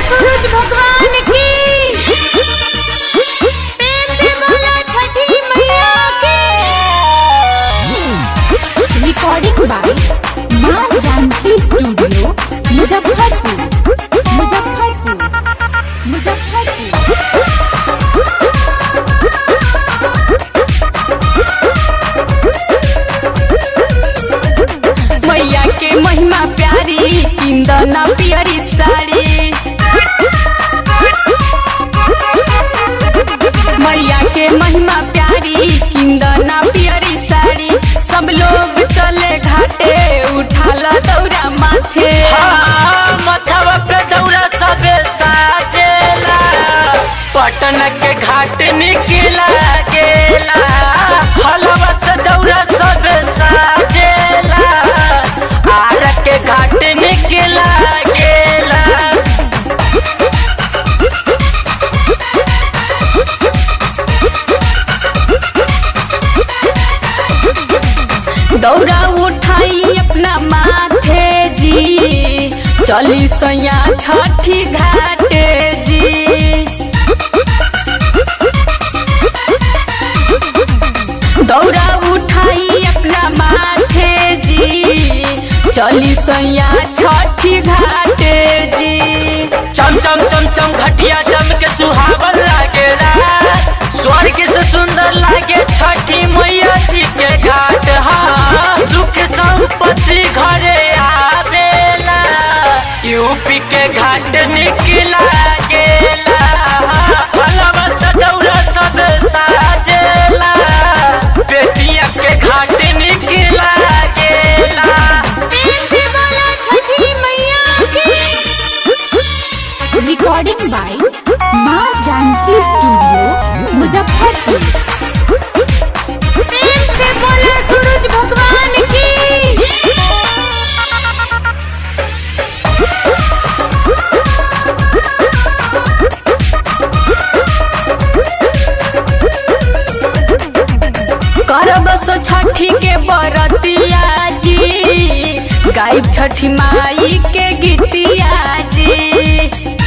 सूरज भगवान की प्रेम से बोलो छठी मैया की रिकॉर्डिंग बाय माँ जानकी स्टूडियो मुजफ्फरपुर मुजफ्फरपुर मुजफ्फरपुर मैया के महिमा प्यारी इंदना पियरी साड़ी मैया के महिमा प्यारी किंदना पियरी साड़ी सब लोग चले घाटे उठाला दौरा माथे हाँ, मथवा पे दौरा सबे साजेला पटन के घाट निकला गेला हलवा से दौरा सबे साजेला आर के घाट निकला गेला दौरा उठाई अपना माथे जी चली सैया छठी घाटे जी दौरा उठाई अपना माथे जी चली सैया छठी घाटे जी चम चम चम चम घटिया जम के सुहावन लागे रात स्वर्ग से सुंदर लागे छठी मैया जी के घाट हाँ सुख संपत्ति घरे आवेला यूपी के घाट निकला गेला भलवा सदौरा सब साजेला बेटिया के घाट निकला गेला प्रेम से बोलो छठी मैया की रिकॉर्डिंग बाय माँ जानकी स्टूडियो मुजफ्फरपुर प्रेम से बोलो सूरज भगवान की करब सो छठी के बरतिया जी गायब छठी माई के गीतिया जी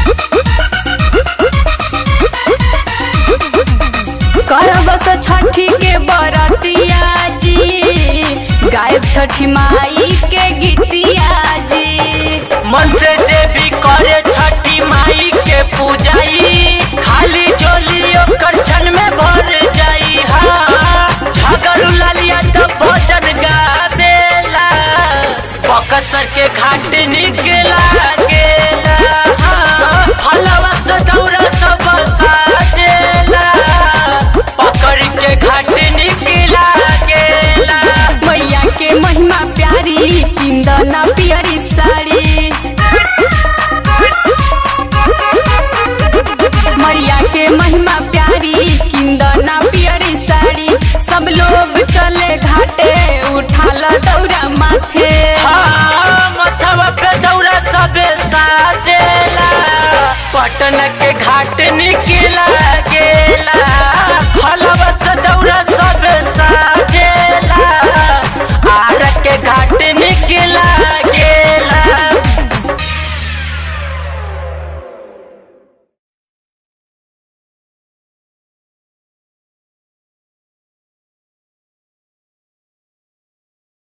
करब सो छठी के बरतिया जी गायब छठी माई के गीतिया जी मन से जे भी करे छठी माई के पूजाई खाली जोली ओकर क्षण में भर जाई हा झगड़ू लालिया तब भजन गावेला बकसर के घाट निकला गेला हाँ, हलवा से दौरा सब साजेला पकड़ के घाट निकला गेला मैया के महिमा प्यारी इंदना पियरी साड़ी मैया के महिमा प्यारी किंदना पियरी साड़ी सब लोग चले घाटे उठाला दौरा माथे हाँ, मथवा पे दौरा सबे साजेला पटन के घाट निकला गेला हलवा से दौरा सबे साजेला आर के घाट निकला